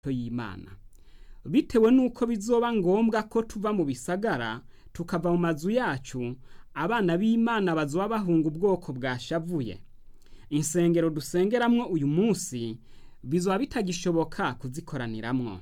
y'Imana bitewe nuko bizoba ngombwa ko tuva mu bisagara tukava mu mazu yacu abana b'Imana bazoba bahunga ubwoko bwashavuye insengero dusengeramwo uyu munsi bizoba bitagishoboka kuzikoraniramwo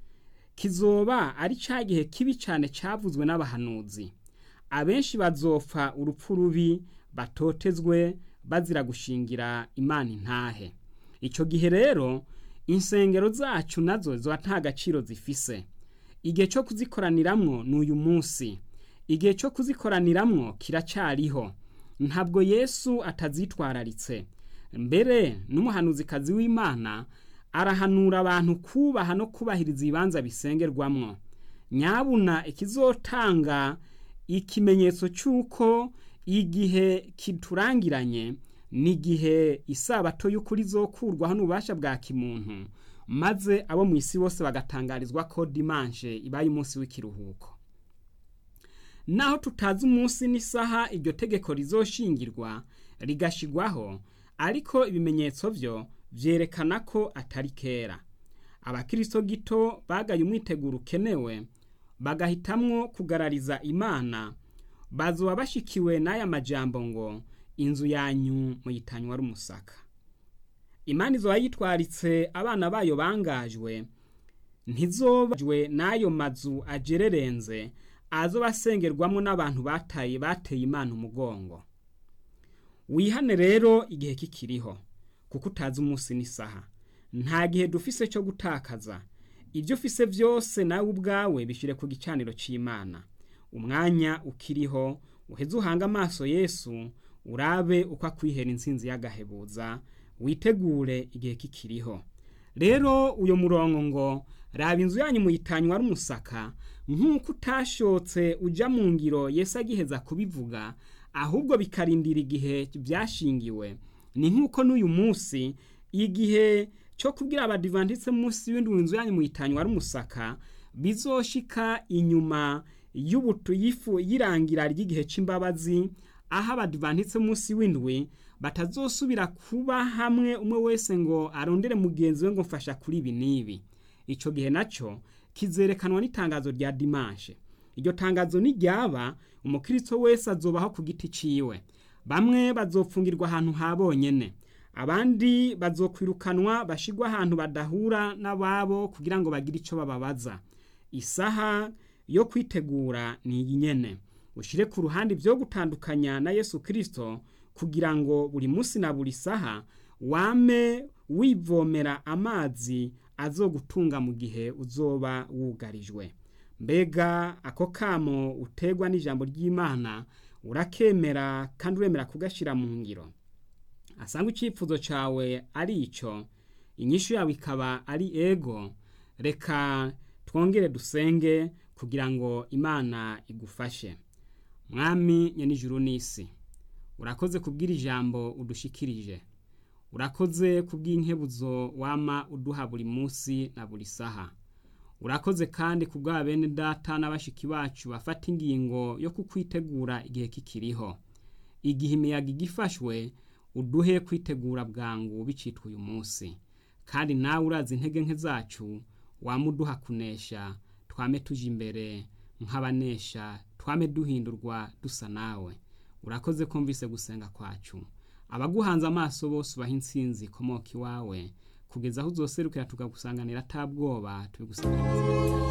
kizoba ari ca gihe kibi cane cavuzwe n'abahanuzi abenshi bazopfa urupfu rubi batotezwe bazira gushingira Imana intahe ico gihe rero insengero zacu nazo zoba nta gaciro zifise igihe co kuzikoraniramwo n'uyu munsi igihe co kuzikoraniramwo kiracariho ntabwo Yesu atazitwararitse mbere n'umuhanuzikazi w'Imana arahanura abantu kubaha no kubahiriza ibibanza bisengerwamwo nyabuna ikizotanga ikimenyetso c'uko igihe kiturangiranye n'igihe isabato y'ukuri izokurwaho n'ububasha bwa kimuntu maze abo mu isi bose bagatangarizwa ko dimanche ibaye umunsi w'ikiruhuko naho tutazi umunsi n'isaha iryo tegeko rizoshingirwa rigashigwaho ariko ibimenyetso vyo vyerekana ko atari kera abakristo gito bagaye umwiteguro ukenewe bagahitamwo kugarariza imana bazoba bashikiwe n'aya majambo ngo inzu yanyu muyitanywa ari umusaka imana izoba yitwaritse abana bayo bangajwe ntizobajwe n'ayo mazu ajererenze azoba asengerwamwo n'abantu bataye bateye imana umugongo wihane rero igihe kikiriho kuko utazi umunsi n'isaha nta gihe dufise cyo gutakaza ibyo ufise byose nawe ubwawe bishyire ku gicaniro cy'imana umwanya ukiriho uheze uhanga amaso yesu urabe uko akwihera insinzi y'agahebuza witegure igihe kikiriho rero uyu murongo ngo raba inzu yanyu muyitanywa ari umusaka nk'uko utashotse ujya mu ngiro Yesu agiheza kubivuga ahubwo bikarindira igihe byashingiwe ni nk'uko n'uyu munsi igihe cyo kubwira abadivantitse munsi w'indwi inzu yanyu muyitanywa ari umusaka bizoshika inyuma y'ubutu yifu y'irangira ry'igihe c'imbabazi aho abadivantitse munsi w'indwi batazosubira kuba hamwe umwe wese ngo arondere mugenzi we ngo mfasha kuri ibi n'ibi ico gihe naco kizerekanwa n'itangazo rya dimanche iryo tangazo niryaba umukristo wese azobaho ku giti ciwe bamwe bazopfungirwa ahantu ha bonyene abandi bazokwirukanwa bashigwa ahantu badahura n'ababo kugira ngo bagire ico bababaza isaha yo kwitegura ni iyi nyene ushire ku ruhande ibyo gutandukanya na Yesu Kristo kugira ngo buri munsi na buri saha wame wivomera amazi azogutunga mu gihe uzoba wugarijwe mbega ako kamo utegwa n'ijambo ry'Imana urakemera kandi uremera kugashira mu ngiro asanga icyifuzo cawe ari ico inyishu yawe ikaba ari ego reka twongere dusenge kugira ngo imana igufashe mwami nyenijuru n'isi urakoze kubwira ijambo udushikirije urakoze kubw'inkebuzo wama uduha buri munsi na buri saha urakoze kandi kubwa bene data n'abashiki bacu bafata ingingo yo kukwitegura igihe kikiriho igihe imiyaga igifashwe uduhe kwitegura bwangu bicitwa uyu munsi kandi nawe urazi intege nke zacu wamuduha kunesha twame tuje imbere nk'abanesha twame duhindurwa dusa nawe urakoze kumvise gusenga kwacu abaguhanze amaso bose ubaha intsinzi ikomoka iwawe kugeza aho uzoserukira tukagusanganira atabwoba tubigusanganira